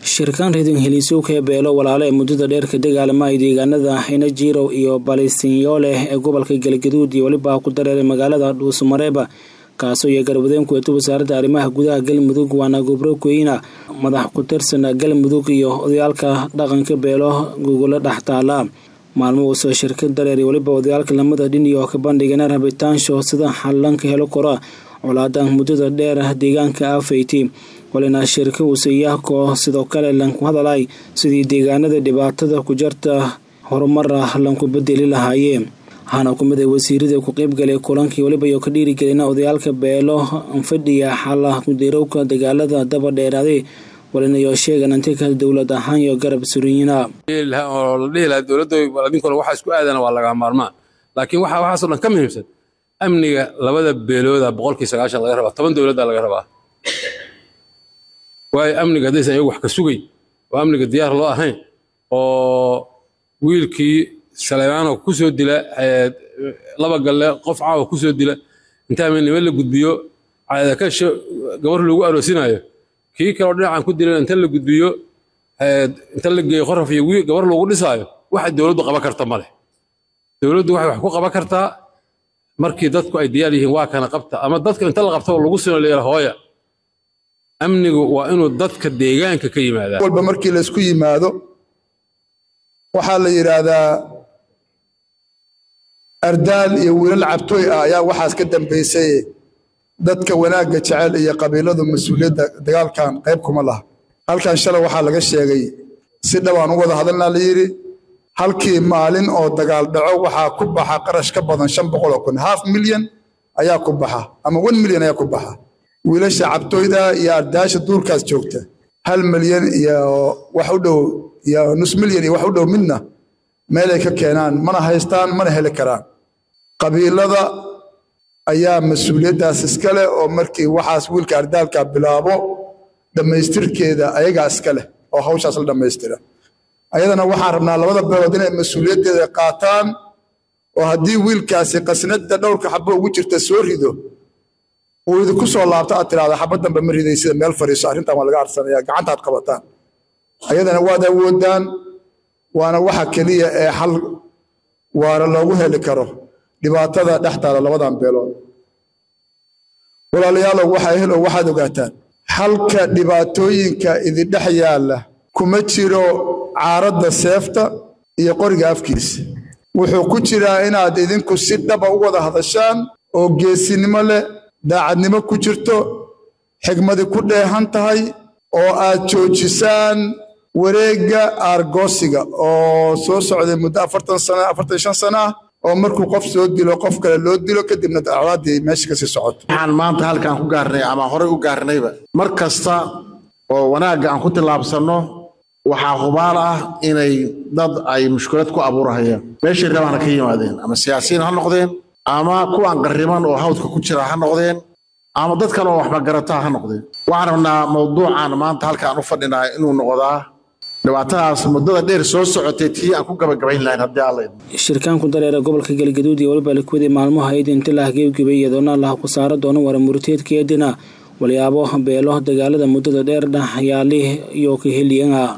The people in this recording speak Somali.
shirkaan reedin heliisuuka ee beelo walaalo ee muddada dheer ka dagaalamay deegaanada hinajirow iyo balisinyooleh ee gobolka galgaduud iyo weliba ku dareeray magaalada dhuusamareeba kaasoo iyo garwadeen kuweeta wasaaradda arrimaha gudaha galmudug waana gobro keyna madax ku tirsan galmudug iyo odayaalka dhaqanka beelo gogolo dhex taala maalmo uusoo shirkad dareeray weliba odayaalka lamada dhin iyo ka bandhigana rabitaansho sida xallanka helo kora colaada muddada dheer deegaanka afayti walina shirka uusayahko sidoo kale lanku hadalay sidii deegaanada dhibaatada ku jarta horumara lanku bedeli lahaayeen waxaana ku mid a wasiirada ku qeybgalay kulankii weliba iyo ka dhiirigelina odayaalka beelo fadhiya xala kudirowka dagaalada daba dheeraaday walinayo sheegan antika dowlad ahaan iyo garab suriyiina oo la dhihi lahaa dowladda adinkole waxa isku aadana waa laga maarmaan laakiin waxa waxaasoo dhan ka muhiimsan amniga labada beelooda boqolkii sagaashan laga rabaa toban dowladda laga rabaa waayo amniga haddaysan iyagu wax ka sugay oo amniga diyaar loo ahayn oo wiilkii saleymaano ku soo dila laba galle qof caawa ku soo dila intaa nima la gudbiyo caadakasho gabar lagu aroosinayo kii kaleo dhinacan ku dilan inta la gudbiyo inta la geeyo qoraf iyo gabar lagu dhisaayo waxa dowladdu qaban karta ma leh dowladdu waxay wax ku qaban kartaa markii dadku ay diyaar yihiin waa kana qabta ama dadka inta la qabtaba lagu sino leeyaha hooya amnigu waa inuu dadka deegaanka ka yimaadaa walba markii laysku yimaado waxaa la yidhaahdaa ardaal iyo wiilal cabtooy ah ayaa waxaas ka dambaysay dadka wanaagga jecel iyo qabiiladu mas-uuliyadda dagaalkan qayb kuma laha halkan shalay waxaa laga sheegay si dhowaan u wada hadalnaa la yidhi halkii maalin oo dagaal dhaco waxaa ku baxa qarash ka badan shan boqol oo kun half milyan ayaa ku baxa ama one milyan ayaa ku baxa wiilasha cabtooyda iyo ardaasha duurkaas joogta hal milyan iyo wax u dhow iyo nus milyan iyo wax u dhow midna meelay ka keenaan mana haystaan mana heli karaan qabiilada ayaa mas-uuliyaddaas iska leh oo markii waxaas wiilka ardaalka bilaabo dhammaystirkeeda ayagaa iska leh oo hawshaas la dhammaystira ayadana waxaan rabnaa labada beelood inay mas-uuliyaddeeda qaataan oo haddii wiilkaasi qasnada dhowrka xabo ugu jirta soo rido uu idinku soo laabto aad tiraahda xabad dambe ma riday sida meel fadhiiso arrintan waa laga arsanaya gacantaad qabataan ayadana waad awoodaan waana waxa keliya ee xal waana loogu heli karo dhibaatada dhex taala labadan beelood walaalayaalow waxaa helo waxaad ogaataan xalka dhibaatooyinka idindhex yaalla kuma jiro caaradda seefta iyo qoriga afkiisa wuxuu ku jiraa inaad idinku si dhaba u wada hadashaan oo geesinimo leh daacadnimo ku jirto xigmadi ku dheehan tahay oo aad joojisaan wareegga aargoosiga oo soo socday muddo afartan sana afartan shan sana ah oo markuu qof soo dilo qof kale loo dilo kadibna dacwaaddii meesha kasii socoto waxaan maanta halkaan ku gaarnay ama horey u gaarnayba mar kasta oo wanaagga aan ku tillaabsanno waxaa hubaal ah inay dad ay mushkilad ku abuurahayaan meeshay rabaana ka yimaadeen ama siyaasiyiin ha noqdeen ama kuwaan qarriban oo hawdka ku jira ha noqdeen ama dad kale oo waxba garataa ha noqdeen waxaan rabnaa mawduucan maanta halkaan u fadhinaa inuu noqdaa dhibaatadaas muddada dheer soo socotay tii aan ku gabagabayn lahayn haddii alla shirkaanku dareera gobolka galgaduud iyo weliba likwadi maalmo hayd inti lah geebgebay iyadoona lah ku saara doono wara murteedkeedina walyaabo beelo dagaalada muddada dheer dhaxyaali iyo ka heliyan